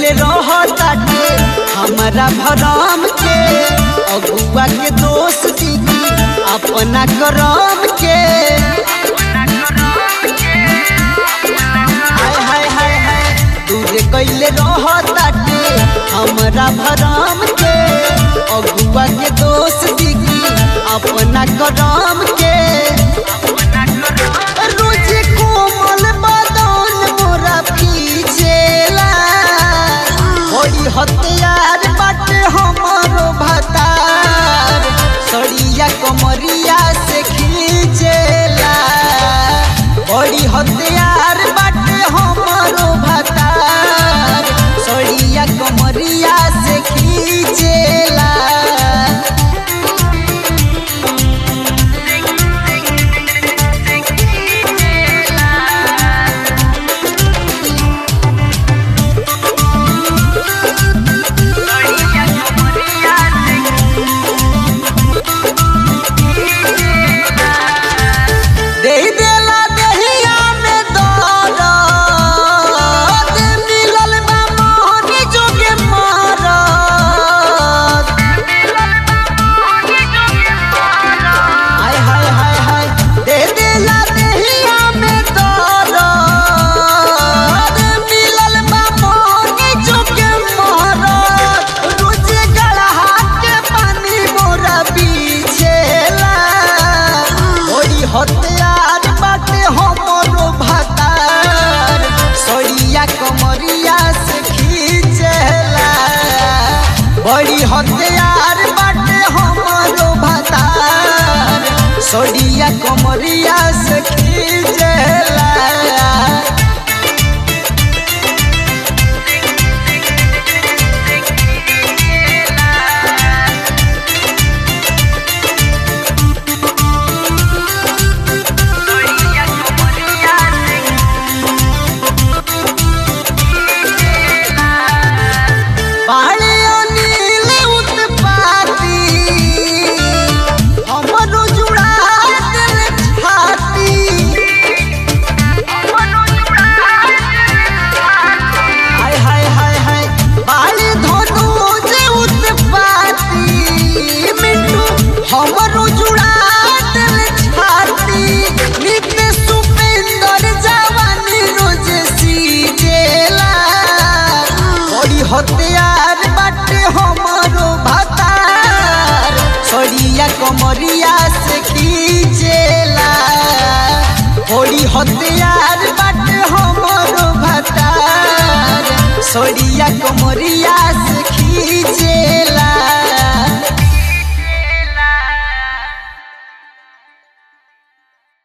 रहताटे हमारा भरम के अगुआ के दोस्त दीदी अपना करम के हाय हाय हाय हाय दूरे कैले रहताटे हमारा भरम के अगुआ के दोस्त दीदी अपना करम के रोज कोमल बदन मोरा पीछेला होई हथियार बाटे हमरो भतार सड़िया कमरिया से खींचेला बड़ी हथियार बाटे हमरो भतार सड़िया कमरिया से खींचेला दे देला दहिया में दरद मिलल बा मोहन जोगे मारत हाय हाय हाय हाय दे देला दहिया में दरद मिलल बा मोहन जोगे मारत रोज गड़हा के पानी मोरा पीछेला ओई हथियार बाटे हमरो भातार सड़िया कमरिया से खींचेला बड़ी हथियार बाटे हमरो भातार सड़िया कमरिया से खींचेला बाले अनिल उत्पाती हमरो जुड़ा दिल छाती हाय हाय हाय हाय बाले धनुज उत्पाती मिट्टू हमरो जुड़ा दिल छाती नित्य सुपेंदर जवानी रोज सीजेला बड़ी हथियार बाटे हमरो भातार सड़िया कमरिया से खींचेला बड़ी हथियार बाटे हमरो भातार सड़िया कमरिया से खींचेला